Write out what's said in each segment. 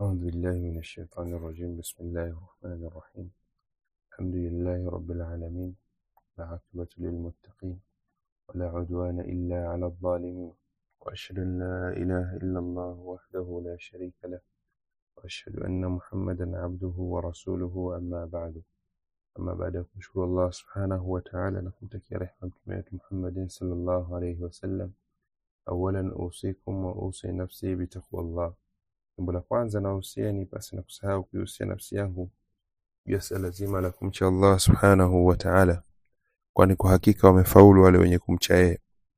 أعوذ بالله من الشيطان الرجيم بسم الله الرحمن الرحيم الحمد لله رب العالمين والعاقبة للمتقين ولا عدوان إلا على الظالمين وأشهد أن لا إله إلا الله وحده لا شريك له وأشهد أن محمدا عبده ورسوله أما بعد أما بعد kumshukuru Allah subhanahu wa ta'ala na kumtakia rehema mtume wetu Muhammadin sallallahu alayhi wasallam awalan usikum wa usi nafsi bitaqwallah jambo la kwanza nahusieni basi na kusahau kuihusia nafsi yangu juu ya suala zima la kumcha Allah subhanahu wa ta'ala kwani kwa hakika wamefaulu wale wenye kumcha yeye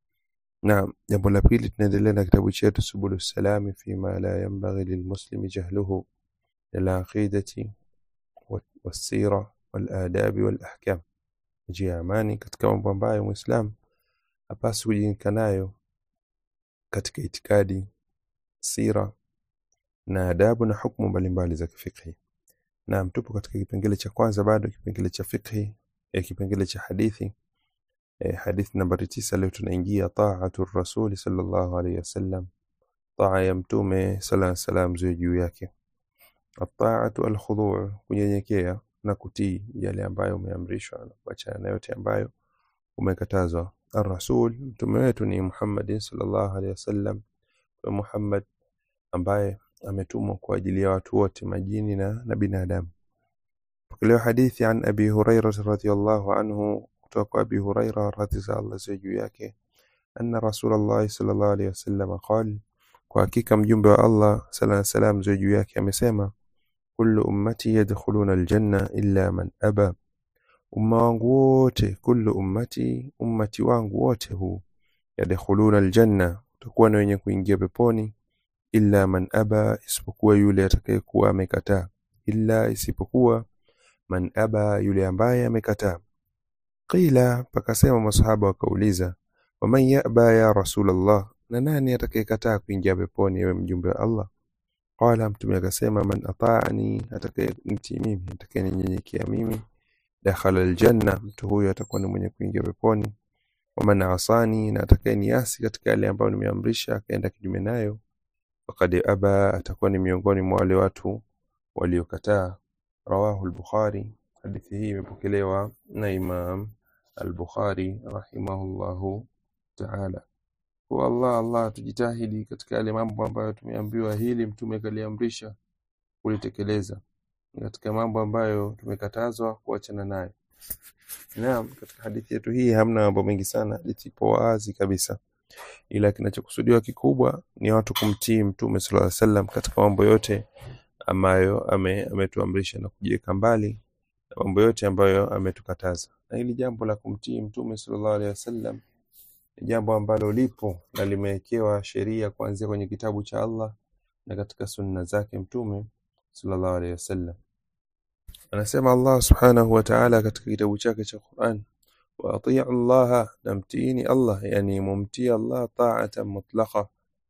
na jambo la pili tunaendelea na kitabu chetu subulu salami fima la yanbaghi lilmuslimi jahluhu min alaqidati والسيرة والآداب والأحكام njia ya amani katika mambo ambayo muislam hapasi kujinika nayo katika itikadi sira na adabu na hukumu mbalimbali za kifikhi na tupo katika kipengele cha kwanza bado kipengele cha fikhi eh, kipengele cha hadithi eh, hadithi nambari tisa leo tunaingia taatu rasuli sallallahu alaihi wasallam taa ya mtume sala salam ziwe juu yake ataatu alkhuduu kunyenyekea na kutii yale ambayo umeamrishwa na kuachana na yote ambayo umekatazwa arrasul mtume wetu ni muhammadin sallallahu alaihi wasallam Mtume muhammad ambaye ametumwa kwa ajili ya watu wote majini na, na binadamu pokelewa hadithi an abi huraira radhiallahu anhu kutoka kwa abi huraira radhi za allah ziwe juu yake anna rasulllahi sallallahu alaihi wasallam qal kwa hakika mjumbe wa allah sala salam ziwe juu yake amesema kullu ummati yadkhuluna aljanna illa man aba umma wangu wote kullu ummati ummati wangu wote huu yadkhuluna aljanna utakuwa na wenye kuingia peponi illa man aba isipokuwa yule atakayekuwa amekataa illa isipokuwa man aba yule ambaye amekataa qila pakasema masahaba wakauliza waman yaba ya rasulallah na nani atakayekataa kuingia peponi ewe mjumbe wa allah qala mtume akasema man ataani atakayenitii mimi atakayeninyenyekea mimi dakhala aljanna mtu huyo atakuwa ni mwenye kuingia peponi waman asani na atakayeniasi katika yale ambayo nimeamrisha akaenda kinyume nayo faqad aba atakuwa ni miongoni mwa wale watu waliokataa rawahu al-bukhari hadithi hii imepokelewa na imam al-bukhari rahimahullahu ta'ala kwa Allah Allah tujitahidi katika yale mambo ambayo tumeambiwa hili mtume kaliamrisha kulitekeleza katika mambo ambayo tumekatazwa kuachana nayo naam katika hadithi yetu hii hamna mambo mengi sana hadithi ipo wazi kabisa ila kinachokusudiwa kikubwa ni watu kumtii mtume sallallahu alaihi wasallam katika mambo yote ambayo ame, ametuamrisha na kujiweka mbali na mambo yote ambayo ametukataza na hili jambo la kumtii mtume sallallahu alaihi wasallam ni jambo ambalo lipo na limewekewa sheria kuanzia kwenye kitabu cha Allah na katika sunna zake mtume sallallahu alaihi wasallam anasema Allah subhanahu wa ta'ala katika kitabu chake cha Qur'an wa atii Allah na mtiini Allah yani mumtii Allah ta'atan mutlaqa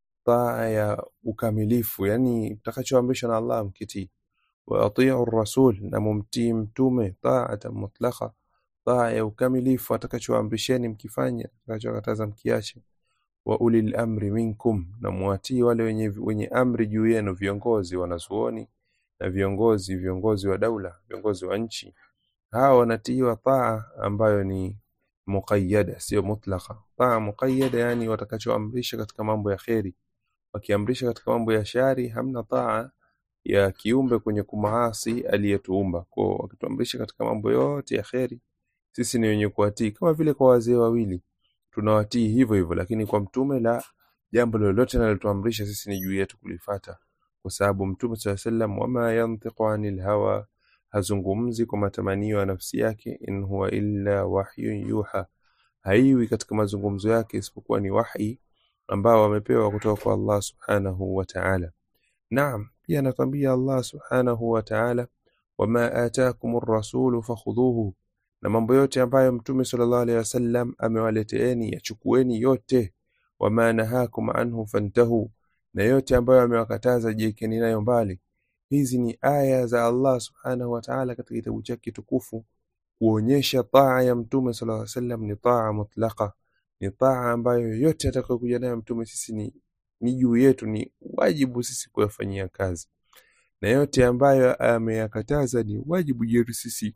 taa ya ukamilifu yani mtakachoamrishwa na Allah mkitii wa atii rasul na mumtii mtume ta'atan mutlaqa taa ya ukamilifu atakachoamrisheni mkifanya atakachokataza mkiache wa ulil amri minkum na muatii wale wenye, wenye amri juu yenu viongozi wanazuoni na viongozi viongozi wa daula viongozi wa nchi hawa wanatiiwa taa ambayo ni muqayyada sio mutlaqa taa muqayyada yani watakachoamrisha katika mambo ya kheri wakiamrisha katika mambo ya shari hamna taa ya kiumbe kwenye kumaasi aliyetuumba kwa wakituamrisha katika mambo yote ya kheri sisi ni wenye kuwatii kama vile kwa wazee wawili tunawatii hivyo hivyo lakini kwa mtume la jambo lolote linalotuamrisha sisi ni juu yetu kulifata kwa sababu mtume saa sallam wama yantiqu anil hawa hazungumzi kwa matamanio ya nafsi yake in huwa illa wahyun yuha haiwi katika mazungumzo yake isipokuwa ni wahi ambao wamepewa kutoka kwa Allah subhanahu wa ta'ala naam pia anatwambia Allah subhanahu wa ta'ala wama ataakumur rasulu fakhudhuhu na mambo yote ambayo mtume sallallahu alaihi wasallam amewaleteeni yachukueni yote wama nahakum anhu fantahu na yote ambayo amewakataza jiekeni nayo mbali hizi ni aya za Allah subhanahu wa ta'ala katika kitabu chake tukufu kuonyesha taa ya mtume sallallahu alaihi wasallam ni taa mutlaqa ni taa ambayo yote atakayokuja nayo mtume sisi ni, ni juu yetu ni wajibu sisi kuyafanyia kazi na yote ambayo ameyakataza ni wajibu juu yetu sisi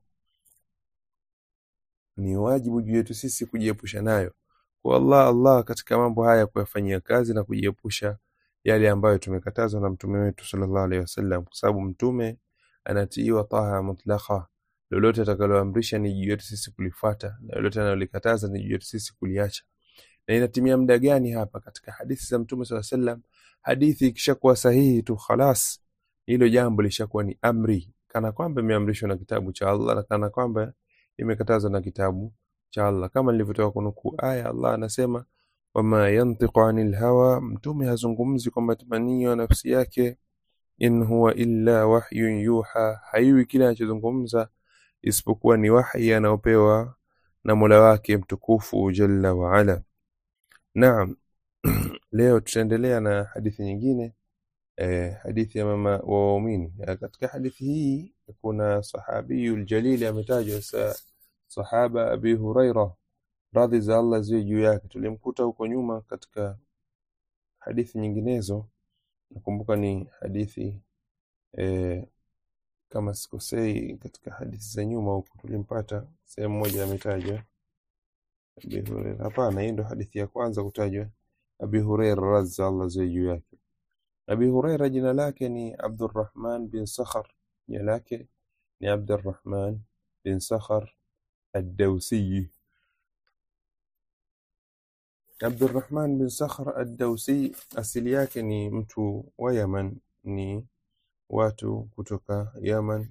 ni wajibu juu yetu sisi kujiepusha nayo kwa Allah Allah katika mambo haya kuyafanyia kazi na kujiepusha yale ambayo tumekatazwa na mtume wetu sallallahu alaihi wasallam kwa sababu mtume anatiiwa taha mutlaka lolote atakaloamrisha ni juu yetu sisi kulifuata na lolote analolikataza ni juu yetu sisi kuliacha na inatimia muda gani hapa katika hadithi za mtume sallallahu alaihi wasallam hadithi ikishakuwa sahihi tu khalas hilo jambo lishakuwa ni amri kana kwamba imeamrishwa na kitabu cha Allah na kana kwamba imekatazwa na kitabu cha Allah kama nilivyotoka kunukuu aya Allah anasema wama yantiqu anil hawa mtume hazungumzi kwa matamanio ya nafsi yake in huwa illa wahyun yuha haiwi kile anachozungumza isipokuwa ni wahi anaopewa na Mola wake mtukufu jalla wa ala naam leo tutaendelea na hadithi nyingine eh, hadithi ya mama wa waumini Eh, katika hadithi hii kuna sahabiyul jalili ametajwa sa, sahaba abi huraira radhi za Allah ziwe juu yake tulimkuta huko nyuma katika hadithi nyinginezo nakumbuka ni hadithi eh, kama sikosei katika hadithi za nyuma huko tulimpata sehemu moja ametajwa Abi Huraira hapana hii ndo hadithi ya kwanza kutajwa Abi Huraira radhi za Allah ziwe juu yake Abi Huraira jina lake ni Abdurrahman bin Sakhar jina lake ni Abdurrahman bin Sakhar ad-Dawsi Abdurrahman bin Sakhar ad-Dawsi asili yake ni mtu wa Yaman ni watu kutoka Yaman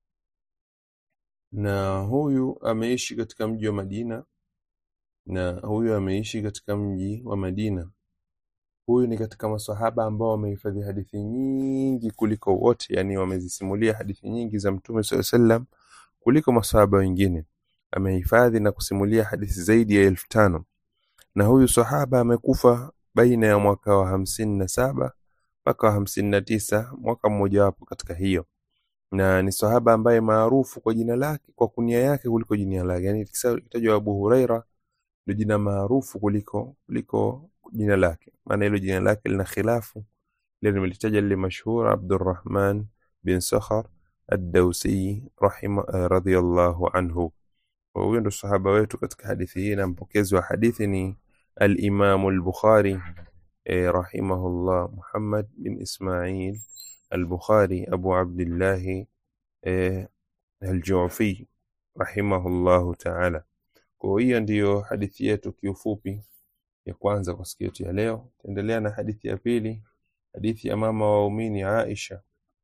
na huyu ameishi katika mji wa Madina na huyu ameishi katika mji wa Madina huyu ni katika masahaba ambao wamehifadhi hadithi nyingi kuliko wote yani wamezisimulia hadithi nyingi za mtume swalla sallam kuliko masahaba wengine amehifadhi na kusimulia hadithi zaidi ya elfu tano na huyu sahaba amekufa baina ya mwaka wa hamsini na saba mpaka wa hamsini na tisa mwaka mmojawapo katika hiyo na ni sahaba ambaye maarufu kwa jina lake kwa kunia yake kuliko jina lake yani kitajwa Abu Huraira ndio jina maarufu kuliko kuliko jina lake maana hilo jina lake lina khilafu lile nimelitaja lile mashhur Abdurrahman bin Sakhar ad-Dawsi rahima eh, radhiyallahu anhu Kwa huyo ndo sahaba wetu katika hadithi hii na mpokezi wa hadithi ni al-Imam al-Bukhari eh, rahimahullah Muhammad bin Ismail al-Bukhari Abu Abdullah eh, al-Ju'fi rahimahullahu ta'ala kwa hiyo ndiyo hadithi yetu kiufupi ya kwanza kwa siku yetu ya leo tuendelea na hadithi ya pili hadithi ya mama wa waumini Aisha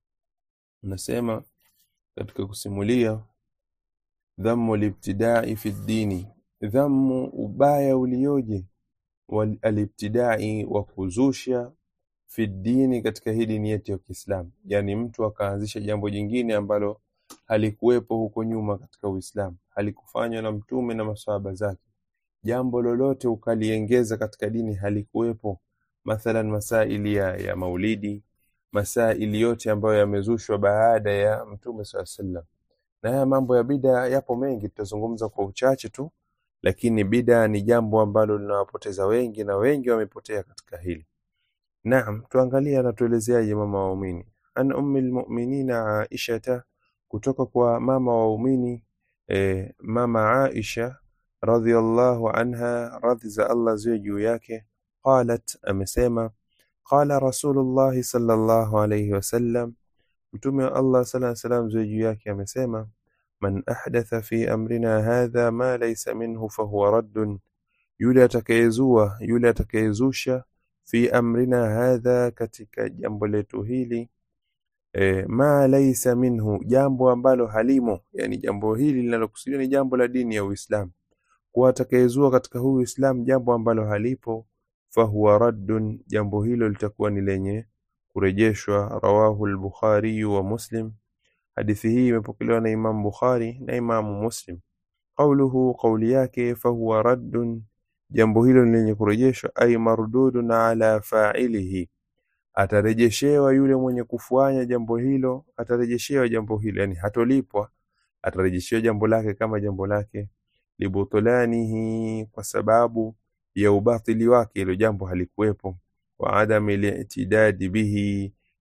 nasema katika kusimulia dhammu libtidai fi ddini dhammu ubaya ulioje wal- alibtidai wa kuzusha fi ddini katika hii dini yetu ya Kiislamu yani mtu akaanzisha jambo jingine ambalo halikuwepo huko nyuma katika Uislamu halikufanywa na mtume na maswahaba zake jambo lolote ukaliengeza katika dini halikuwepo mathalan masaili ya, ya maulidi masaili yote ambayo yamezushwa baada ya mtume saa sallam na haya mambo ya bida yapo mengi tutazungumza kwa uchache tu lakini bida ni jambo ambalo linawapoteza wengi na wengi wamepotea katika hili naam tuangalie anatuelezeaje mama waumini an ummi lmuminina aishata kutoka kwa mama waumini eh, mama aisha radhiallahu anha radhi za allah ziwe juu yake qalat amesema qala rasulullahi sallallahu alayhi wasallam mtume wa allah sala salam ziwe juu yake amesema man ahdatha fi amrina hadha ma laysa minhu fahuwa raddun yule atakayezua yule atakayezusha fi amrina hadha katika jambo letu hili e, ma laysa minhu jambo ambalo halimo yani jambo hili linalokusudiwa ni jambo la dini ya Uislamu kuwa atakayezua katika huu Uislamu jambo ambalo halipo fahuwa raddun jambo hilo litakuwa ni lenye kurejeshwa rawahu al-Bukhari wa Muslim hadithi hii imepokelewa na Imam Bukhari na Imam Muslim qauluhu qauli yake fahuwa raddun jambo hilo ni lenye kurejeshwa ay mardudun ala fa'ilihi atarejeshewa yule mwenye kufanya jambo hilo atarejeshewa jambo hilo yani hatolipwa atarejeshewa jambo lake kama jambo lake libutulanihi kwa sababu ya ubatili wake hilo jambo halikuwepo wa adami li'tidadi bihi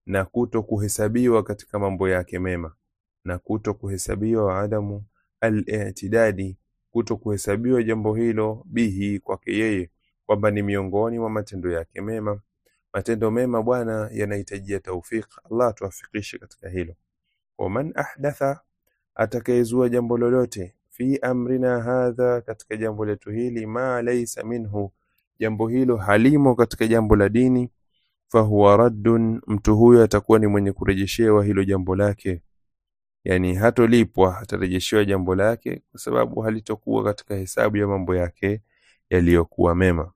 na kuto kuhesabiwa katika mambo yake mema na kuto kuhesabiwa wa adamu al-i'tidadi kuto kuhesabiwa jambo hilo bihi kwake yeye kwamba ni miongoni mwa matendo yake mema matendo mema bwana yanahitajia taufik Allah tuafikishe katika hilo waman ahdatha atakayezua jambo lolote fi amrina hadha katika jambo letu hili ma laysa minhu jambo hilo halimo katika jambo la dini fahuwa raddun mtu huyo atakuwa ni mwenye kurejeshewa hilo jambo lake yani hatolipwa atarejeshewa jambo lake kwa sababu halitokuwa katika hesabu ya mambo yake yaliyokuwa mema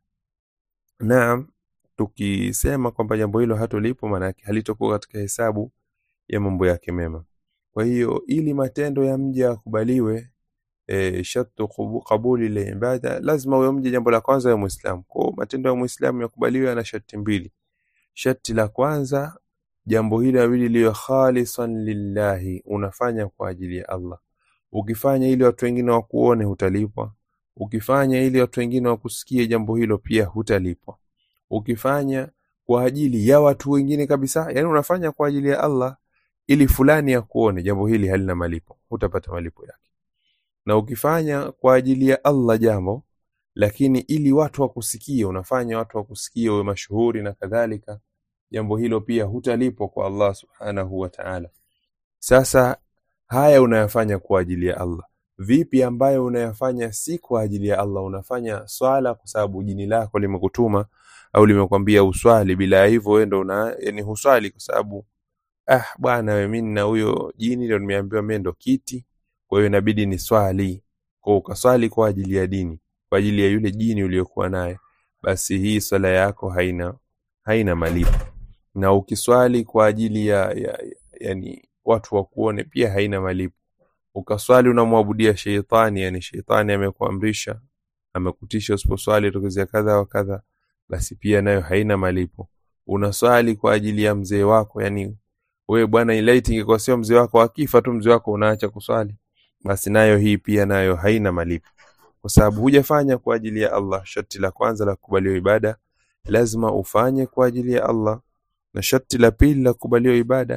naam tukisema kwamba jambo hilo hatolipwa maana yake halitokuwa katika hesabu ya mambo yake mema kwa hiyo ili matendo ya mja yakubaliwe e, shartu qabuli la ibada lazima huyo mja jambo la kwanza ya muislamu kwa matendo ya muislamu yakubaliwe yana sharti mbili sharti la kwanza jambo hili abidi liwe khalisan lillahi unafanya kwa ajili ya Allah ukifanya ili watu wengine wakuone hutalipwa ukifanya ili watu wengine wakusikie jambo hilo pia hutalipwa ukifanya kwa ajili ya watu wengine kabisa yani unafanya kwa ajili ya Allah ili fulani akuone jambo hili halina malipo hutapata malipo yake na ukifanya kwa ajili ya Allah jambo lakini ili watu wakusikie unafanya watu wakusikie uwe mashuhuri na kadhalika jambo hilo pia hutalipwa kwa Allah subhanahu wa ta'ala sasa haya unayafanya kwa ajili ya Allah vipi ambayo unayafanya si kwa ajili ya Allah unafanya swala kwa sababu jini lako limekutuma au limekwambia uswali bila hivyo wewe ndo una yani huswali kwa sababu ah bwana wewe mimi na huyo jini ndio nimeambiwa mimi ndo kiti kwa hiyo inabidi ni swali kwa ukaswali kwa ajili ya dini kwa ajili ya yule jini uliyokuwa naye basi hii swala yako haina haina malipo na ukiswali kwa ajili ya, ya, ya yani watu wakuone pia haina malipo ukaswali unamwabudia sheitani yani sheitani amekuamrisha amekutisha usiposwali tokezea kadha wa kadha basi pia nayo haina malipo unaswali kwa ajili ya mzee wako yani wewe bwana ilaiti ingekuwa sio mzee wako akifa tu mzee wako unaacha kuswali basi nayo hii pia nayo haina malipo kwa sababu hujafanya kwa ajili ya Allah sharti la kwanza la kukubaliwa ibada lazima ufanye kwa ajili ya Allah na sharti la pili la kukubaliwa ibada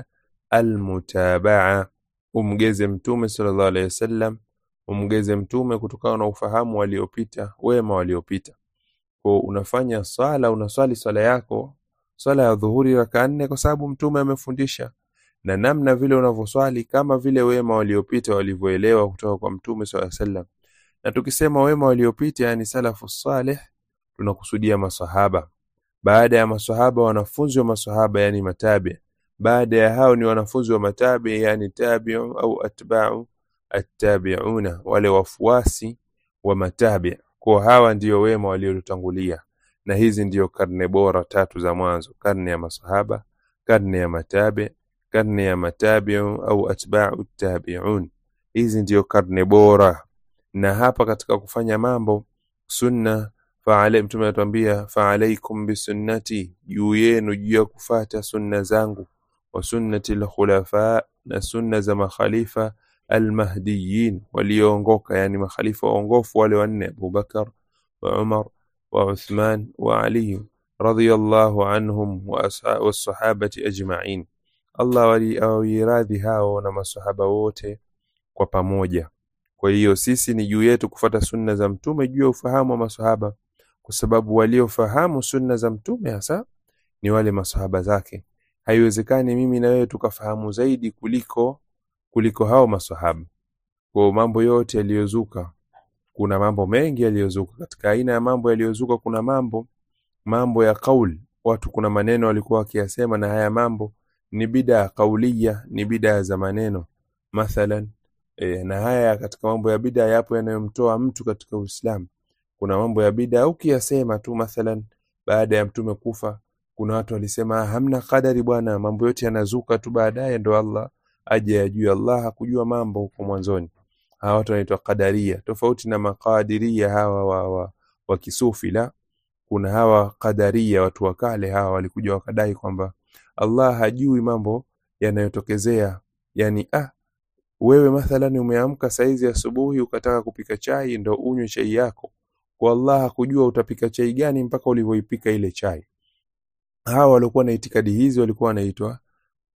almutabaa umgeze mtume sallallahu alaihi wasallam umgeze mtume kutokana na ufahamu waliopita wema waliopita kwa unafanya swala unaswali swala yako swala ya dhuhuri raka nne kwa sababu mtume amefundisha na namna vile unavyoswali kama vile wema waliopita walivyoelewa kutoka kwa mtume swalla sallam na tukisema wema waliopita yani salafu salih tunakusudia masahaba baada ya masahaba wanafunzi wa masahaba yani matabi baada ya hao ni wanafunzi wa matabi yani tabi'u au atba'u attabi'una wale wafuasi wa matabi kwa hawa ndio wema waliotangulia na hizi ndio karne bora tatu za mwanzo karne ya masahaba karne ya matabi karne ya matabi'u au atba'u tabi'un hizi ndio karne bora na hapa katika kufanya mambo sunna faale mtume anatuambia faalaikum bisunnati juu yenu juu ya kufata sunna zangu wa sunnati alkhulafa na sunna za makhalifa almahdiyin walioongoka yani makhalifa waongofu wale wanne Abubakar wa Umar wa Uthman wa Ali radiyallahu anhum wa sahabati ajma'in Allah waliawiradhi hao na masahaba wote kwa pamoja kwa hiyo sisi ni juu yetu kufata sunna za mtume juu ya ufahamu wa masahaba kwa sababu waliofahamu sunna za mtume hasa ni wale masahaba zake haiwezekani mimi na wewe tukafahamu zaidi kuliko kuliko hao masahaba kwa mambo yote yaliyozuka kuna mambo mengi yaliyozuka katika aina ya mambo yaliyozuka kuna mambo mambo ya kauli watu kuna maneno walikuwa wakiyasema na haya mambo ni bida kaulia ni bida za maneno mathalan e, na haya katika mambo ya bida yapo yanayomtoa mtu katika Uislamu kuna mambo ya bida ukiyasema tu mathalan baada ya mtume kufa kuna watu walisema hamna kadari bwana mambo yote yanazuka tu baadaye ndo Allah aje ajue Allah hakujua mambo huko mwanzoni hawa watu wanaitwa qadaria tofauti na makadiria hawa wa, wa, wa kisufi la kuna hawa qadaria watu wa kale hawa walikuja wakadai kwamba Allah hajui mambo yanayotokezea yani ah wewe mathalan umeamka saizi asubuhi ukataka kupika chai ndo unywe chai yako kwa Allah hakujua utapika chai gani mpaka ulivyoipika ile chai hawa walikuwa na itikadi hizi walikuwa wanaitwa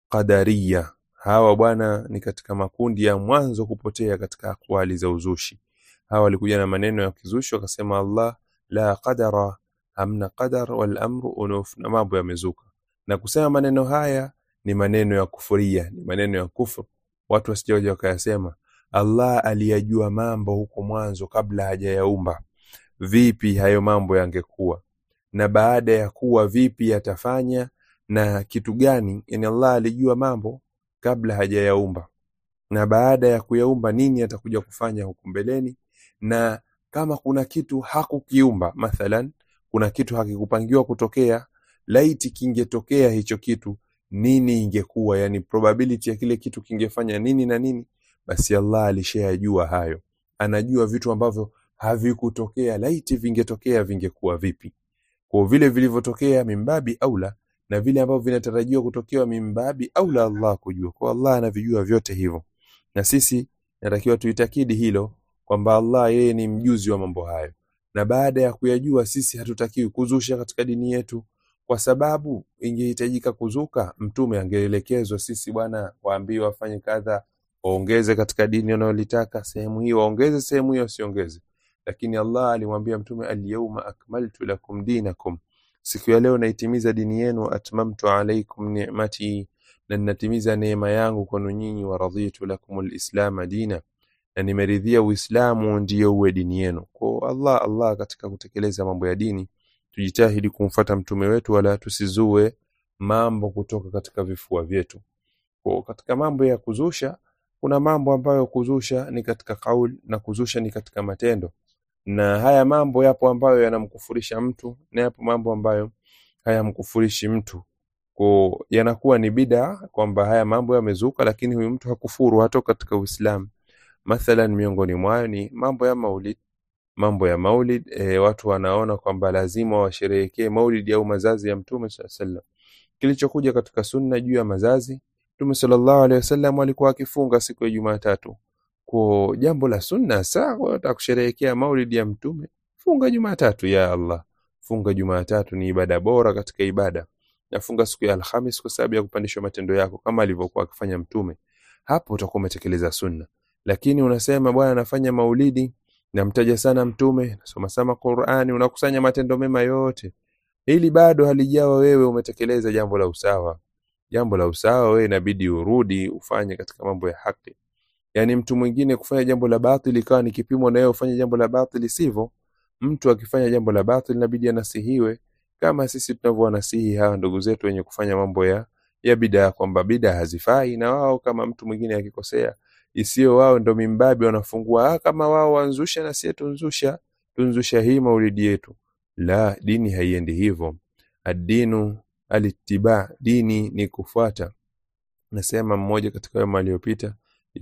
qadariya hawa bwana ni katika makundi ya mwanzo kupotea katika akwali za uzushi hawa walikuja na maneno ya kizushi wakasema Allah la qadara hamna qadar wal amru unuf na mambo yamezuka na kusema maneno haya ni maneno ya kufuria ni maneno ya kufru watu wasijawaja wakayasema Allah aliyajua mambo huko mwanzo kabla hajayaumba vipi hayo mambo yangekuwa na baada ya kuwa vipi yatafanya na kitu gani yani Allah alijua mambo kabla hajayaumba na baada ya kuyaumba nini atakuja kufanya huku mbeleni na kama kuna kitu hakukiumba mathalan kuna kitu hakikupangiwa kutokea laiti kingetokea hicho kitu nini ingekuwa yani probability ya kile kitu kingefanya nini na nini basi Allah alishayajua hayo anajua vitu ambavyo havikutokea laiti vingetokea vingekuwa vipi kwa vile vilivyotokea mimbabi aula na vile ambavyo vinatarajiwa kutokewa mimbabi aula Allah kujua kwa Allah anavijua vyote hivyo na sisi natakiwa tuitakidi hilo kwamba Allah yeye ni mjuzi wa mambo hayo na baada ya kuyajua sisi hatutakiwi kuzusha katika dini yetu kwa sababu ingehitajika kuzuka mtume angeelekezwa sisi bwana waambiwe wafanye kadha waongeze katika dini wanayolitaka sehemu hii waongeze sehemu hiyo wasiongeze lakini Allah alimwambia mtume alyawma akmaltu lakum dinakum siku ya leo naitimiza dini yenu atmamtu alaikum ni'mati na ninatimiza neema yangu kwenu nyinyi wa raditu lakum alislam dina na nimeridhia uislamu ndiyo uwe dini yenu kwa Allah Allah katika kutekeleza mambo ya dini tujitahidi kumfata mtume wetu wala tusizue mambo kutoka katika vifua vyetu kwa katika mambo ya kuzusha kuna mambo ambayo kuzusha ni katika kauli na kuzusha ni katika matendo na haya mambo yapo ambayo yanamkufurisha mtu na yapo mambo ambayo hayamkufurishi mtu kwa yanakuwa ni bida kwamba haya mambo yamezuka lakini huyu mtu hakufuru hatoka katika Uislamu mathalan miongoni mwayo ni mambo ya maulid mambo ya maulid e, watu wanaona kwamba lazima washerehekee maulid au mazazi ya mtume sallallahu alaihi wasallam kilichokuja katika sunna juu ya mazazi mtume sallallahu alaihi wasallam alikuwa akifunga siku ya Jumatatu kwa jambo la sunna sawa utakusherehekea maulid ya mtume funga Jumatatu ya Allah funga Jumatatu ni ibada bora katika ibada nafunga siku ya Alhamis kwa sababu ya kupandishwa matendo yako kama alivyokuwa akifanya mtume hapo utakuwa umetekeleza sunna lakini unasema bwana nafanya maulidi namtaja sana mtume nasoma sana Qur'ani unakusanya matendo mema yote ili bado halijawa wewe umetekeleza jambo la usawa jambo la usawa wewe inabidi urudi ufanye katika mambo ya haki yani mtu mwingine kufanya jambo la batili ikawa ni kipimo na wewe ufanye jambo la batili sivyo mtu akifanya jambo la batili inabidi anasihiwe kama sisi tunavyowanasihi hawa ndugu zetu wenye kufanya mambo ya ya bidaa kwamba bidaa hazifai na wao kama mtu mwingine akikosea isiyo wao ndo mimbabi wanafungua ah, kama wao wanzusha na sie tunzusha tunzusha hii maulidi yetu la dini haiendi hivyo adinu alittiba dini ni kufuata nasema mmoja katika wema aliyopita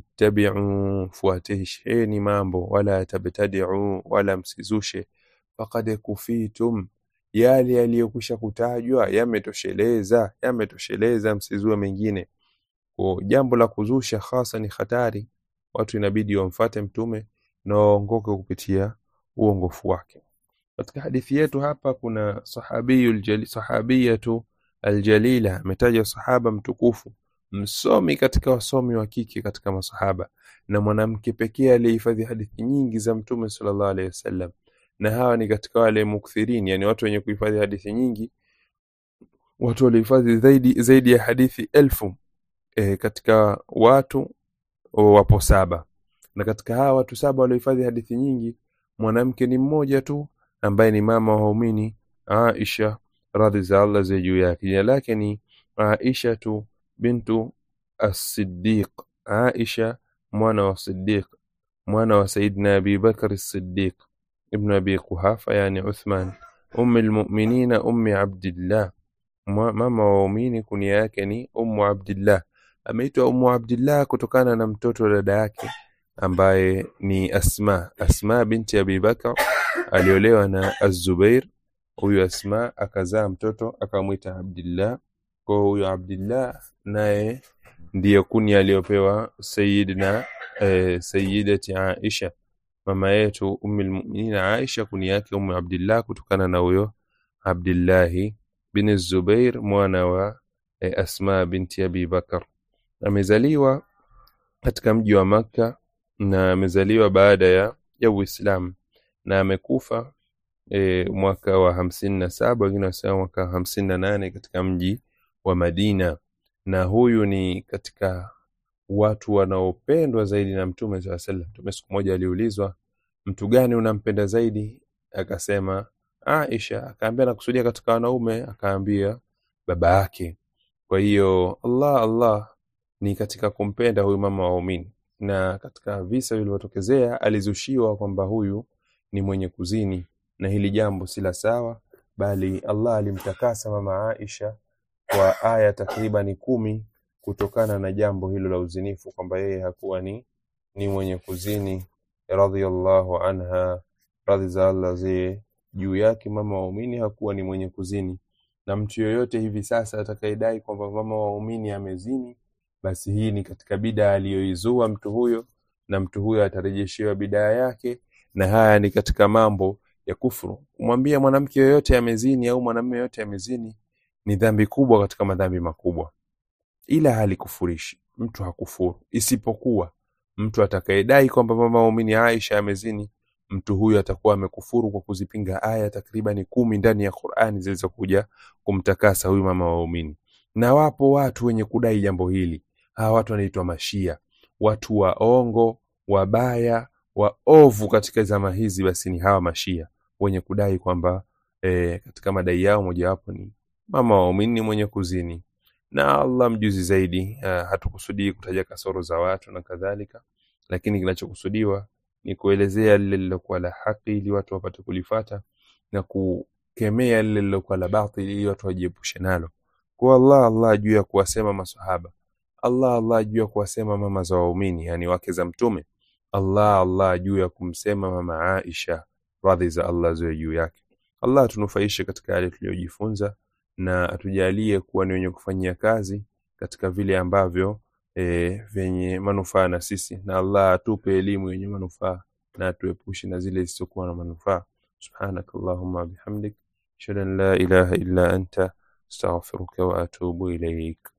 ittabi'u fuatisheni mambo wala tabtadi'u wala msizushe faqad kufitum yale yaliyokwisha kutajwa yametosheleza yametosheleza msizue mengine kwa jambo la kuzusha hasa ni hatari watu inabidi wamfate mtume na waongoke kupitia uongofu wake katika hadithi yetu hapa kuna sahabiyul jali, sahabiyatu aljalila ametaja sahaba mtukufu msomi katika wasomi wa kike katika masahaba na mwanamke pekee aliyehifadhi hadithi nyingi za mtume sallallahu alaihi wasallam na hawa ni katika wale mukthirin yani watu wenye kuhifadhi hadithi nyingi watu waliohifadhi zaidi zaidi ya hadithi elfu e, katika watu wapo saba na katika hawa watu saba waliohifadhi hadithi nyingi mwanamke ni mmoja tu ambaye ni mama wa waumini Aisha radhi za Allah ziwe juu yake jina lake ni Aisha tu bintu as-Siddiq Aisha mwana wa Siddiq mwana wa Saidina Abi Bakr as-Siddiq ibn Abi Quhafa yani Uthman ummi almu'minina ummi Abdillah mama wa waumini kunia yake ni ummu Abdillah ameitwa ummu Abdillah kutokana na mtoto wa dada yake ambaye ni Asma Asma binti Abi Bakr aliolewa na Az-Zubair huyu Asma akazaa mtoto akamwita Abdillah kwa huyo Abdillah naye ndiyo kunia aliyopewa Sayyidina eh, Sayyidati Aisha mama yetu ummi almu'minina Aisha kunia yake ummu Abdillah kutokana na huyo Abdillahi bin Zubair mwana wa e, Asma binti Abi Bakar. Amezaliwa katika mji wa Makka na amezaliwa baada ya ya Uislamu na amekufa e, mwaka wa hamsini na saba wengine wanasema mwaka wa hamsini na nane katika mji wa Madina, na huyu ni katika watu wanaopendwa zaidi na Mtume saa sallam. Mtume siku moja aliulizwa, mtu gani unampenda zaidi? Akasema Aisha. Akaambia nakusudia katika wanaume, akaambia baba yake. Kwa hiyo Allah Allah ni katika kumpenda huyu mama wa waumini, na katika visa vilivyotokezea alizushiwa kwamba huyu ni mwenye kuzini, na hili jambo si la sawa, bali Allah alimtakasa mama Aisha kwa aya takribani kumi kutokana na jambo hilo la uzinifu, kwamba yeye hakuwa ni, ni mwenye kuzini. Radhiyallahu anha, radhi za Allah zi juu yake. Mama wa waumini hakuwa ni mwenye kuzini, na mtu yoyote hivi sasa atakayedai kwamba mama wa waumini amezini, basi hii ni katika bidaa aliyoizua mtu huyo, na mtu huyo atarejeshewa bidaa yake, na haya ni katika mambo ya kufuru. Kumwambia mwanamke yoyote amezini au mwanamume yoyote amezini ni dhambi kubwa katika madhambi makubwa, ila halikufurishi mtu, hakufuru. Isipokuwa mtu atakayedai kwamba mama waumini Aisha amezini, mtu huyu atakuwa amekufuru kwa kuzipinga aya takribani kumi ndani ya Qur'ani zilizokuja kumtakasa huyu mama waumini. Na wapo watu wenye kudai jambo hili. Hawa watu wanaitwa Mashia, watu waongo, wabaya, waovu katika zama hizi, basi ni hawa Mashia wenye kudai kwamba e, katika madai yao mojawapo ni mama waumini ni mwenye kuzini, na Allah mjuzi zaidi. Uh, hatukusudii kutaja kasoro za watu na kadhalika, lakini kinachokusudiwa ni kuelezea lile lilokuwa la haki ili watu wapate kulifata na kukemea lile lilokuwa la batili ili watu wajiepushe nalo. Kwa Allah Allah juu ya kuwasema masahaba, Allah Allah juu ya kuwasema mama za waumini, yani wake za Mtume, Allah Allah juu ya kumsema mama Aisha, radhi za Allah ziwe juu yake. Allah atunufaishe katika yale tuliyojifunza na atujalie kuwa ni wenye kufanyia kazi katika vile ambavyo e, vyenye manufaa na sisi, na Allah atupe elimu yenye manufaa na atuepushe na zile zisizokuwa na manufaa. Subhanaka Allahumma bihamdik ashhadu an la ilaha illa anta astaghfiruka wa atubu ilaik.